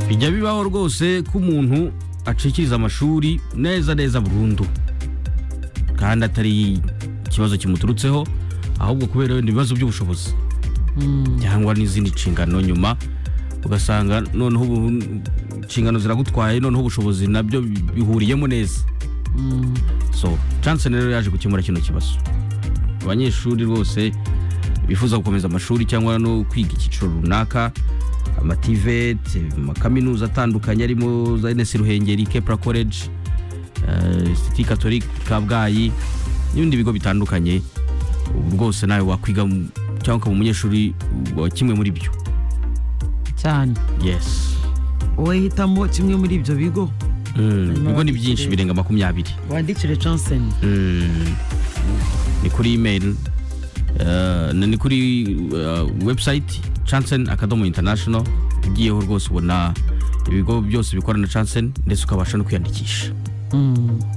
bijya bibaho rwose ko umuntu acikiriza amashuri neza neza burundu kandi atari ikibazo kimuturutseho ahubwo kubera wenda ibibazo by'ubushobozi cyangwa n'izindi nshingano nyuma ugasanga noneho ubu inshingano ziragutwaye noneho ubushobozi nabyo bihuriyemo neza so chance rero yaje gukemura kino kibazo abanyeshuri rwose bifuza gukomeza amashuri cyangwa no kwiga icyiciro runaka amativeti amakaminuza atandukanye arimo za enesi ruhengeri kepra college siti katolika kabgayi n'ibindi bigo bitandukanye ubu rwose nawe wakwiga mu- cyangwa ukaba umunyeshuri wa kimwe muri byo cyane yes wowe hitamo kimwe muri ibyo bigo Mm, ibigo ni byinshi wandikire. birenga makumyabiri wandikire johnson Mm. ni kuri email eh, na- ni kuri eh, website chansen akadomo international ugiyeho rwose ubona ibigo byose bikorana na chansen ndetse ukabasha no kwiyandikisha Mm.